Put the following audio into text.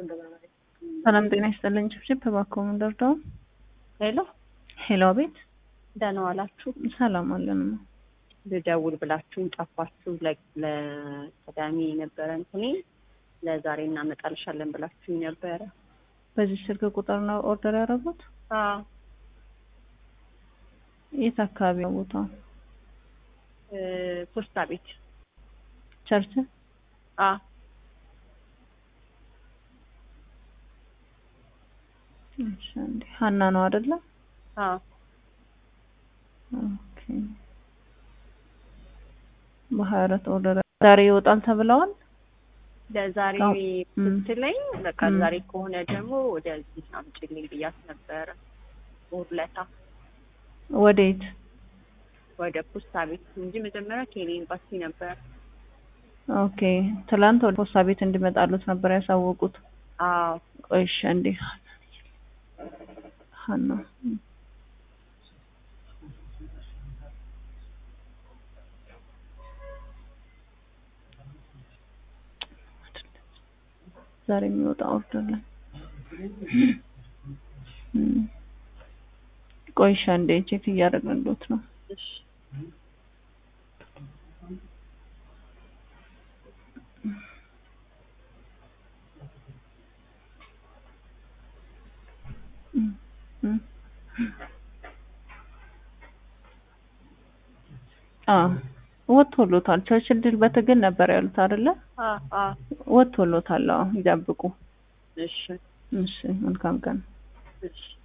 ሰላም ጤና ይስጥልኝ። ጭብጭብ እባክዎ ምን ልርዳው? ሄሎ ሄሎ፣ ቤት ደህና ዋላችሁ? ሰላም አለን። ልደውል ብላችሁን ጠፋችሁ። ለ- ለቅዳሜ የነበረ እንትኔ ለዛሬ እናመጣልሻለን ብላችሁኝ ነበረ። በዚህ ስልክ ቁጥር ነው ኦርደር ያደረጉት? አዎ የት አካባቢ ነው ቦታው? እ ፖስታ ቤት ቸርች? አ እሺ፣ እንዴ ሀና ነው አይደለ? አ ኦኬ። በሀያ አራት ኦርደር ዛሬ ይወጣል ተብለዋል። ለዛሬ አዎ። እም። ስትለኝ በቃ እም። ዛሬ ከሆነ ደግሞ ወደዚህ አምጪልኝ ብያት ነበረ። ውርለታ ወዴት? ወደ ፖስታ ቤት እንጂ መጀመሪያ ኬኔ ኤምባሲ ነበር። ኦኬ። ትላንት ወደ ፖስታ ቤት እንዲመጣሉት ነበር ያሳወቁት። አዎ ቆይ እሺ፣ እንዴ ሀና ዛሬ የሚወጣ ኦርደር ላይ እም። ቆይ እሺ፣ አንዴ ቼክ እያደረግንሎት ነው። እሺ እም፣ እም። አዎ ወጥቶሎታል። ቸርችል ድል በትግል ነበር ያሉት አይደለ? አ አ ወጥቶሎታል። አዎ ይጠብቁ። እሺ እሺ፣ መልካም ቀን። እሺ